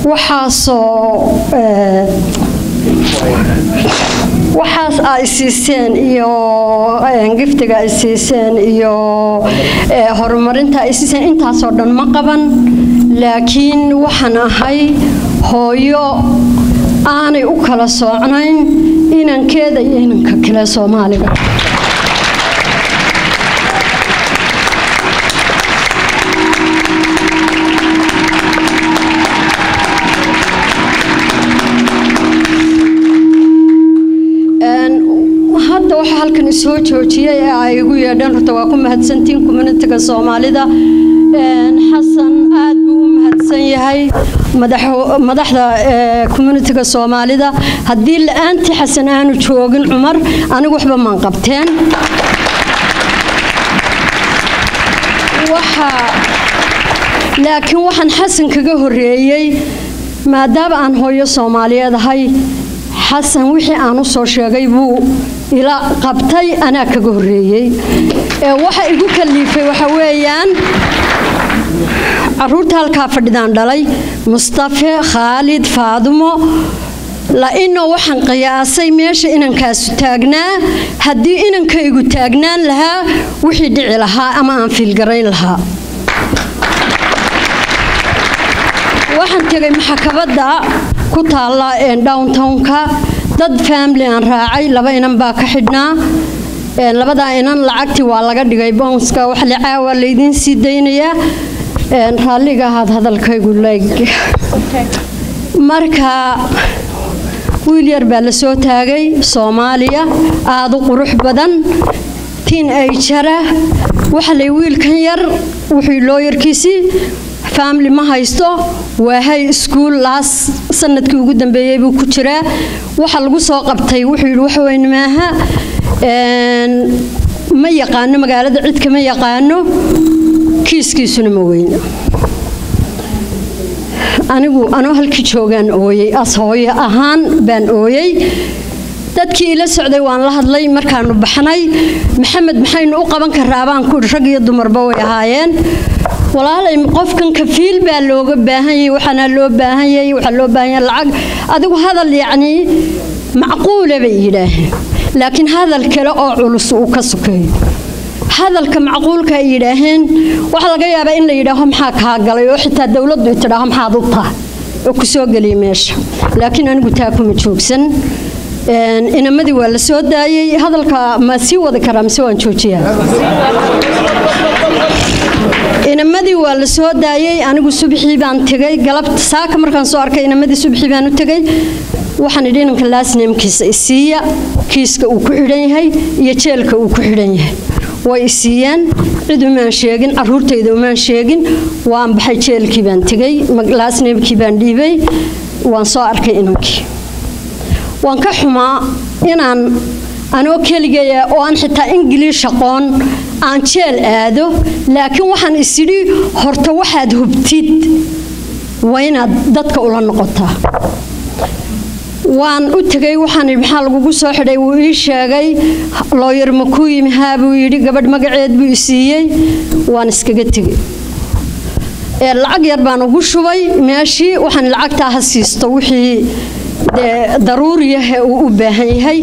waxaasoo waxaas ay siiseen iyo giftiga ay siiseen iyo horumarinta ay siiseen intaasoo dhan ma qaban laakiin waxaan ahay hooyo aanay u kala soocnayn inankeeda iyo inanka kale soomaaliga hadda waxaa halkan isoo joojiyay ee ay igu yeedheen horta waa ku mahadsantiin communitiga soomaalida xasan aad buu u mahadsan yahay madaxda communitiga soomaalida haddii la-aantii xasan aanu joogin cumar anigu waxba maan qabteen laakiin waxaan xasan kaga horeeyey maadaama aan hooyo soomaaliyeed ahay xasan wixii aan u soo sheegay buu ila qabtay anaa kaga horeeyey waxa igu kaliifay waxa weeyaan caruurta halkaa fadhidaan dhalay mustafe khaalid faadumo la-ino waxaan qiyaasay meesha inankaasu taagnaa haddii inankaygu taagnaan lahaa wixii dhici lahaa ama aan fiilgarayn lahaa waxaan tegay maxakabadda ku taalla downtownka dad family aan raacay laba inan baa ka xidhnaa labadaa inan lacagtii waa laga dhigay bounska wax licaawa laydiin sii daynayaa raalliga ahaad hadalkaygu leeg marka wiil yar baa la soo taagay soomaaliya aada u qurux badan tiin ay jara waxa lay wiilkan yar wuxuu looyarkiisii family ma haysto waa hay iskuul laas sanadkii ugu dambeeyey buu ku jiraa waxa lagu soo qabtay wuxuu yidhi waxweyne maaha ma yaqaano magaalada cidka ma yaqaano kiiskiisuna ma weyna anigu anoo halkii joogaan ooyey as hooyo ahaan baan ooyey dadkii ila socday waan la hadlay markaanu baxnay maxamed maxaynu u qaban karaa baan ku rag iyo dumarba way ahaayeen walaalay qofkan kafiil baa looga baahanyay waxaana loo baahanyay waxaa loo baahanya lacag adigu hadal yacnii macquula bay yidhaaheen laakiin hadal kale oo culus uu ka sokeeyo hadalka macquulka ay yidhaaheen waxaa laga yaabaa in la yidhaaho maxaa kaa galay oo xitaa dowladdu i tidhaaho maxaad u tahay oo ku soo geliya meesha laakiin anigu taa kuma joogsan inamadii waa la soo daayey hadalka ma sii wadi karaa mise waan joojiyaa inamadii waa la soo daayey anigu subxii baan tegay galabta saaka markaan soo arkay inamadii subxii baan u tegay waxaan idhi inanka laasneemkiisa isiiya kiiska uu ku xidhan yahay iyo jeelka uu ku xidhan yahay way isiiyeen cid umaan sheegin caruurtayda umaan sheegin waan baxay jeelkii baan tegay laasneemkii baan dhiibay waan soo arkay inankii waan ka xumaa inaan anoo keligaya oo aan xitaa ingiliish aqoon aan jeel aado laakiin waxaan isidhi horta waxaad hubtid waa inaad dadka ula noqotaa waan u tegay waxaan idhi maxaa lagugu soo xidhay wuu ii sheegay looyar ma kuu yimi haa buu yidhi gabadh magaceed buu i siiyey waan iskaga tegey ee lacag yar baan ugu shubay meeshii waxaan lacagtaa ha siisto wixii dee daruuriyahe uu u baahan yahay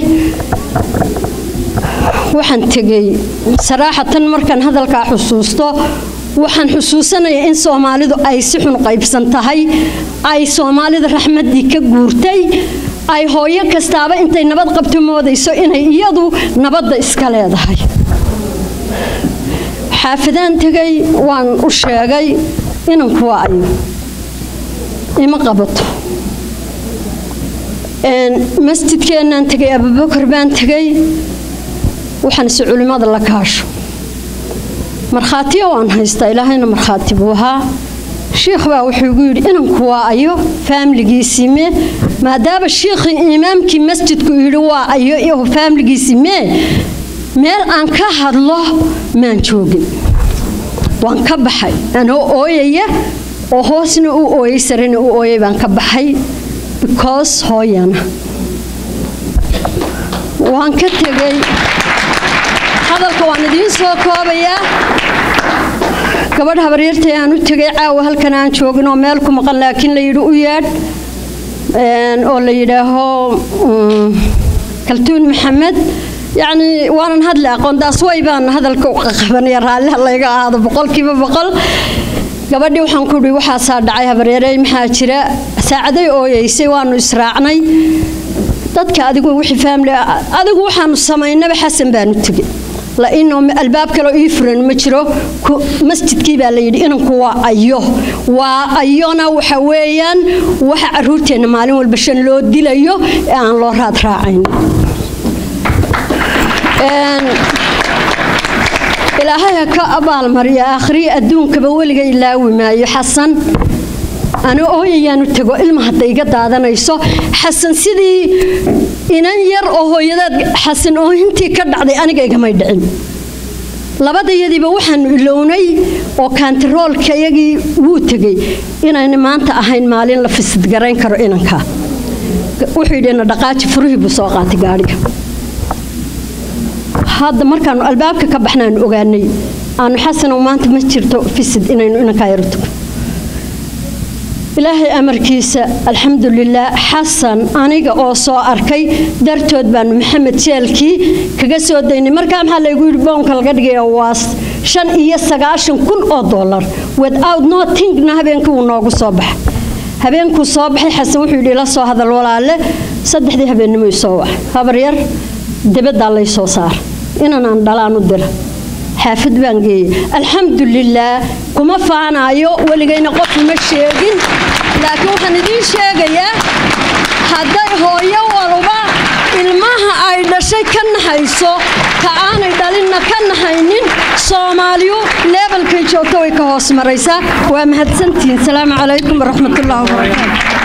waxaan tegey saraaxatan markaan hadalkaa xusuusto waxaan xusuusanaya in soomaalidu ay si xun qaybsan tahay ay soomaalida raxmaddii ka guurtay ay hooyo kastaaba intay nabad qabto moodayso inay iyadu nabadda iska leedahay xaafadaan tegay waan u sheegay inanku waa ayo ima qabato masjidkeennaan tegay abubakar baan tegay waxaan ise culimmada la kaasho markhaatiya waan haystaa ilaahayna markhaati buu ahaa shiikh baa wuxuu igu yidhi inanku waa ayo faamiligiisii mee maadaama shiikhii imaamkii masjidku yidhi waa ayo iyo faamiligiisii mee meel aan ka hadlo maan joogin waan ka baxay anoo ooyaya oo hoosna u ooyay sarena u ooyay baan ka baxay because hooyana waan ka tegey hadalka waan idiin soo koobayaa gabadh habaryartay aan u tegay caawa halkan aan joogin oo meel ku maqan laakiin la yidhi u yeedh oo la yidhaaho kaltuun maxamed yacni waanan hadli aqoontaas way baan hadalka u qabanaya raalliha layga ahaado boqolkiiba boqol gabadhii waxaan ku dhi waxaasaa dhacay habaryarey maxaa jira saacaday ooyeysay waanu israacnay dadka adigu wixii faamili adigu waxaanu samaynaba xasan baanu tegey lainoo albaab kaloo ii furan ma jiro masjidkii baa la yidhi inanku waa ayo waa ayona waxa weeyaan waxa caruurteenna maalin walba shan loo dilayo ee aan loo raad raacayn ilaahay ha ka abaalmariya aakhriya adduunkaba weliga ilaawi maayo xasan ana ooyayaanu tago ilma hadda iga daadanayso xasan sidii inan yar oo hooyadeed xasan oohintii ka dhacday aniga igamay dhicin labadayadiiba waxaanu ilownay oo kaantaroolka iyagii wuu tegey inayna maanta ahayn maalin la fisidgarayn karo inanka wuxuu yidhi na dhaqaaji furihii buu soo qaatay gaadhiga hadda markaanu albaabka ka baxnaanu ogaanay aanu xasanow maanta ma jirto fisid inaynu inankaa yaro tugo ilaahay amarkiisa alxamdulilaah xasan aniga oo soo arkay dartood baanu maxamed jeelkii kaga soo daynay markaa maxaa laygu yidhi boonka laga dhigaya waa shan iyo sagaashan kun oo dollar without notingna habeenkii wuu noogu soo baxay habeenkuu soo baxay xasan wuxuu yidhi ila soo hadal walaale saddexdii habeennimo isoo wax habaryar dibaddaa lay soo saar inan aan dhalaan u dira xaafad baan geeyey alxamdulilaah kuma faanaayo weligayna qof uma sheegin laakiin waxaan idiin sheegayaa hadday hooyo waluba ilmaha ay dhashay ka naxayso ka aanay dhalinna ka naxaynin soomaaliyu leebalkay joogto way ka hoos maraysaa waa mahadsantihiin salaamu calaykum waraxmatullahi wabarakaatu